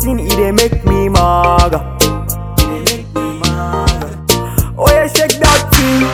thing, it dey make me maga. It dey make me maga. Oh yeah, shake that thing.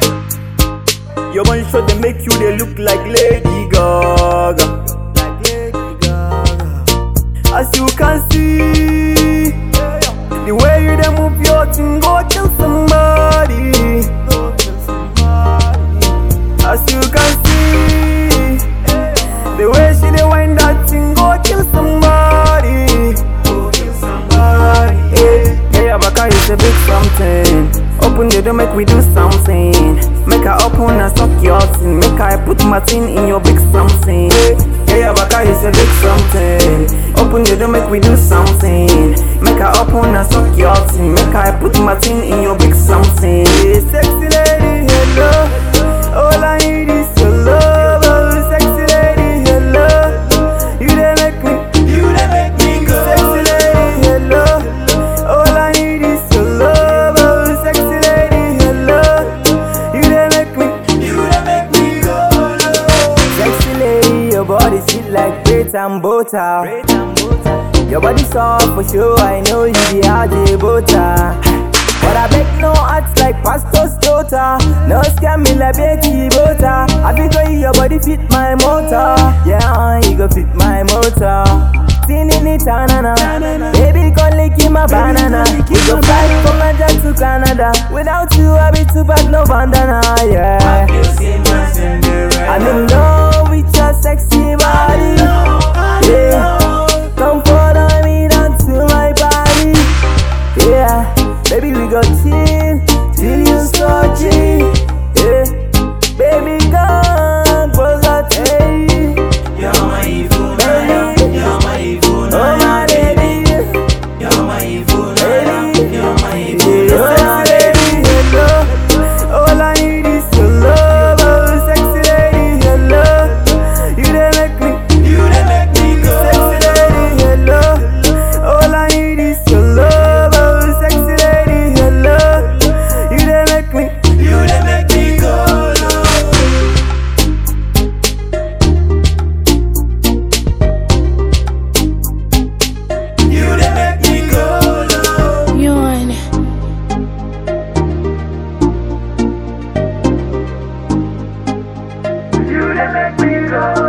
Your man sure they make you they look like Lady Gaga. Like Lady Gaga. As you can see, the way you dey move your thing go kill somebody. Go kill somebody. As you can see, the way she dey wind that thing go kill somebody. Go kill somebody. Hey, hey, Abaka is a big something. Open the door, make we do something. Make her open and suck your thing. Make I put my thing in your big something. Hey, hey, Abaka is a big something. Open the door, make we do something. Make her open and suck your thing. Make I put my thing in your big something. Hey, sexy lady, hello. All I need is your love, oh, sexy lady, hello. You dey make me, you dey make me go. Sexy lady, hello. All I need is your love, oh, sexy lady, hello. You dey make me, you dey make me go. Sexy lady, your body sweet like bread and butter. Your body soft for sure, I know you be RJ butter. But I beg no acts like pastor's daughter. No scam me like Betty Butter. I be go your body fit my motor. Yeah, you go fit my motor. Tin in it, na Baby, come lick in my banana. We go fly from Nigeria to Canada. Without you, I be too bad, no bandana. Yeah. I'm in love with your sexy body. Yeah. Come follow me down to my body. Yeah, baby, we go chill till you so G. Yeah, baby, come closer, hey. You're my evil Baby. You're my evil Oh my baby, You're my evil baby, You're my yeah, evil oh my baby, hello. All I need is your love, oh sexy lady, hello. You dey make me, You dey make me go sexy lady, hello. All I need is your love, oh sexy lady, hello. You dey make me. You dey make me go low You dey make me go low Yawn. You dey make me go